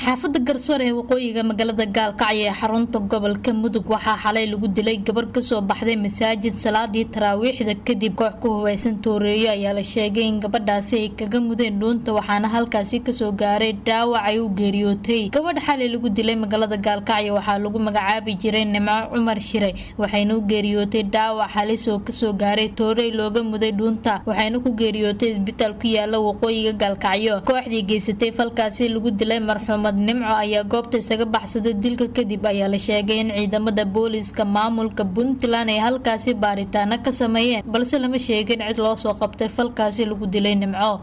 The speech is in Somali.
xaafada garsoor ee waqooyiga magaalada gaalkacyo ee xarunta gobolka mudug waxaa xalay lagu dilay gabar kasoo baxday masaajid salaadii taraawiixda kadib koox ku hubeysan tooreeyo ayaa la sheegay in gabadhaasi ay kaga mudeen dhuunta waxaana halkaasi kasoo gaaray dhaawac ay u geeriyootay gabadha xalay lagu dilay magaalada gaalkacyo waxaa lagu magacaabi jiray nimco cumar shire waxayna u geeriyootay dhaawac halis oo kasoo gaaray toorey looga muday dhuunta waxayna ku geeriyootay isbitaal ku yaala waqooyiga gaalkacyo kooxdii geysatay falkaasi lagu dilay marxuumad nimco ayaa goobta isaga baxsaday dilka kadib ayaa la sheegay in ciidamada booliiska maamulka puntland ay halkaasi baaritaano ka sameeyeen balse lama sheegin cid loo soo qabtay falkaasi lagu dilay nimco